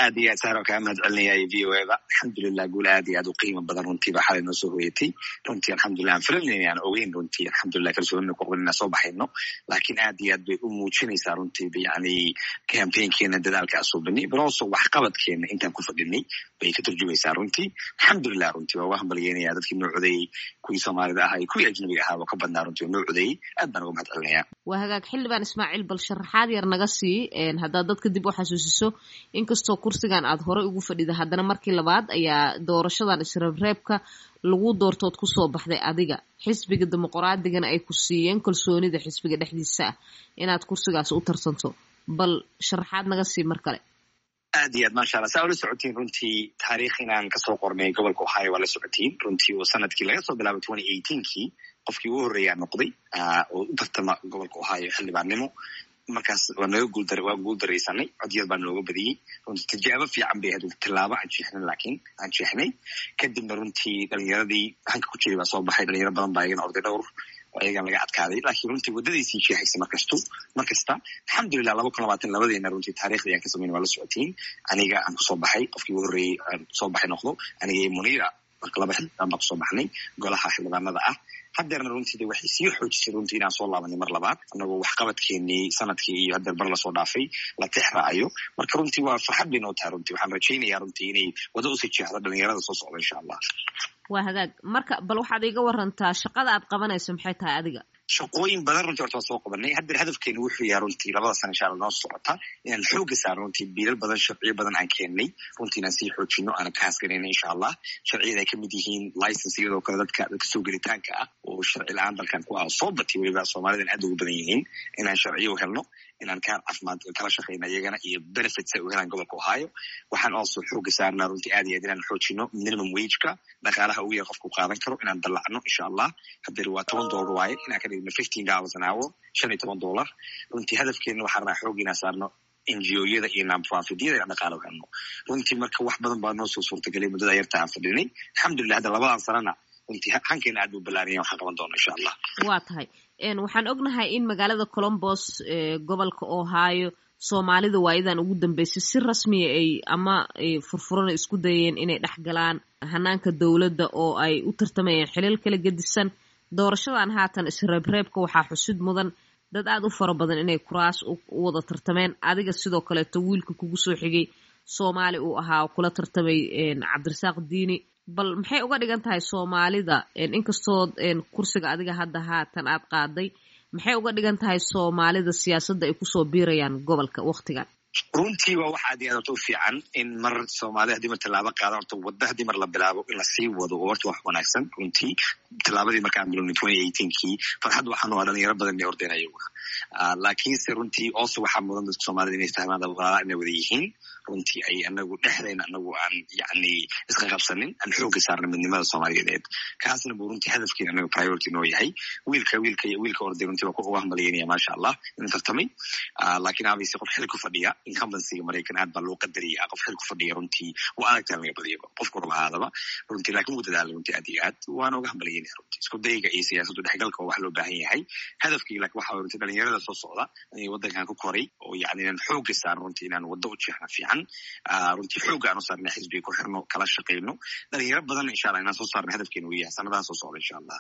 aad iyo aad saaro kaa mahad celinaya v o eda alxamdulilah guul aad iyo aad u qiimo badan runtii baa xalay noo soo hoyatay runtii alxamdulilah aan filanayna aan ogeyn runtii alxamdulilah kalsoonina ku qabin inaan soo baxayno laakiin aad iyo aad bay u muujinaysaa runtii yani campaignkeena dadaalka asuubinay balooso waxqabadkeena intaan ku fadhinay bay ka turjumaysaa runtii alxamdulilah runtii waa uga hambalyeynaya dadkii noo codeeyey kuwii soomaalida ahaa iyo kuwii ajnabiga ahaaba ka badnaa runtii oo noo codeeyey aad baan uga mahad celinaya waa hagaag xildhibaan ismaaciil bal sharaxaad yar naga sii haddaad dadka dib u xasuusiso inkastoo kursigan aad horey ugu fadhida haddana markii labaad ayaa doorashadan isreebreebka lagu doortood kusoo baxday adiga xisbiga dimuqraadigana ay ku siiyeen kalsoonida xisbiga dhexdiisa ah inaad kursigaas u tartanto bal sharaxaad naga sii mar kale aad iyo aad maasha allah saa ula socotiin runtii taariikh inaan kasoo qornay gobolka ohio waa la socotiin runtii oo sanadkii laga soo bilaabo twenty eighteenkii qofkii ugu horreeyaa noqday oo u tartama gobolka ohio xildhibaannimo markaas waa naga guuldar waa guuldaraysanay codyad baa nooga badiyey runtii tijaabo fiican bay ahayd tilaabo aan jeexnay laakiin aan jeexnay kadibna runtii dhalinyaradii hanka ku jiray baa soo baxay dhalinyaro badan baa iyagana orday dhowr oo iyagan laga adkaaday laakiin runtii waddadaysii jeexaysay markastu mar kasta alxamdulilah laba kun labaatan labadeena runtii taariikhdii aan ka samayn waa la socotiin aniga aan kusoo baxay qofkii ugu horreeyey aan kusoo baxay noqdo aniga iyo muniira marka laba xildhibaan baan kusoo baxnay golaha xildhibaanada ah haddeerna runtii de waxay sii xoojisay runtii inaan soo laabanay mar labaad annagoo waxqabadkeenii sanadkii iyo haddeer bar lasoo dhaafay la tex raacayo marka runtii waa farxad bay noo tahay runtii waxaan rajaynayaa runtii inay wada usii jeexdo dhalinyarada soo socda insha allah waa hagaag marka bal waxaad iga warantaa shaqada aad qabanayso maxay tahay adiga shaqooyin badan runtii horta waa soo qabanay haddeer hadafkeena wuxuu yahay runtii labada sana insha alla noo socota inaan xooga saarno runtii biilal badan sharciyo badan aan keennay runtii inaan sii xoojino aanan ka hasganayna insha allah sharciyada ay kamid yihiin license iyadoo kale dadka dadka soo gelitaanka ah oo sharci la-aan dalkan ku ah soo batay weliba soomaalidan aad ugu badan yihiin inaan sharciyo u helno inaan kaan caafimaad kala shaqayna iyagana iyo benefits ay u helaan gobolka ohio waxaan also xooga saarnaa runtii aad iyo aad inaan xoojino minimum wageka dhaqaalaha ugu yar qofku qaadan karo inaan dallacno insha allah haddeer waa toban dollar waaye inaan ka dhigno fifteen dollars an hour shan iyo toban dollar runtii hadafkeena waxaan rabaa xoog inaan saarno ngo-yada iyo nonprofityada inaan dhaqaala u helno runtii marka wax badan baa noo soo suurtagelay muddada yarta aan fadhinay alxamdulilah hadda labadan sanana runtii hankeena aad buu ballaaranya waxaan qaban doona insha allah waa tahay waxaan ognahay in magaalada colombos gobolka ohio soomaalida waayadan ugu dambeysay si rasmiya ay ama furfurana isku dayeen inay dhex galaan hanaanka dowladda oo ay u tartamayeen xilal kala gedisan doorashadan haatan isreebreebka waxaa xusid mudan dad aad u fara badan inay kuraas u wada tartameen adiga sidoo kaleeto wiilka kugu soo xigay soomaali uu ahaa oo kula tartamay cabdirasaaq diini bal maxay uga dhigan tahay soomaalida inkastoo kursiga adiga hadda haatan aad qaaday maxay uga dhigan tahay soomaalida siyaasadda ay kusoo biirayaan gobolka waktigan runtii waa wax aad iyo aad horta u fiican in mar soomaalida haddii mar tallaabo qaadan horta wadda haddii mar la bilaabo in lasii wado oo horta wax wanaagsan runtii tallaabadii markaan bilowna twenty eighteenkii farxad waxaan u haa dhalinyaro badan inay ordeen ayaguna laakiinse runtii also waxaa mudan dadka soomaalida inay fahmaan walaala inay wada yihiin runtii ay anagu dhexdayna anagu aan yani iska qabsanin aan xooga saarna midnimada soomaaliyeed kaasna buu runtii hadafkeena anaga priority noo yahay wiilka wiilka wiilka orday runtii waa uga hambalyeynaya maasha allah inuu tartamay laakiin abayse qof xil ku fadhiya incumbencyga maraykan aad baa loo qadariya qof xil ku fadhiya runtii waa adagtaa laga badiyaba qofku raba ahaadaba runtii laakiin wuu dadaala runtii aad iyo aad waana uga hambalyeynaya runtii isku dayga iyo siyaasaddu dhexgalka waa wax loo baahan yahay hadafkii laakiin waxa runtii dhalinyarada soo socda inay waddankan ku koray oo yani inaan xooga saaran runtii inaan waddo u jeexna fiican runtii xooga aan u saarna xisbiga ku xirno kala shaqayno dhalinyaro badan insha allah inaan soo saarna hadafkeena uu yahay sanadaha soo socda insha allah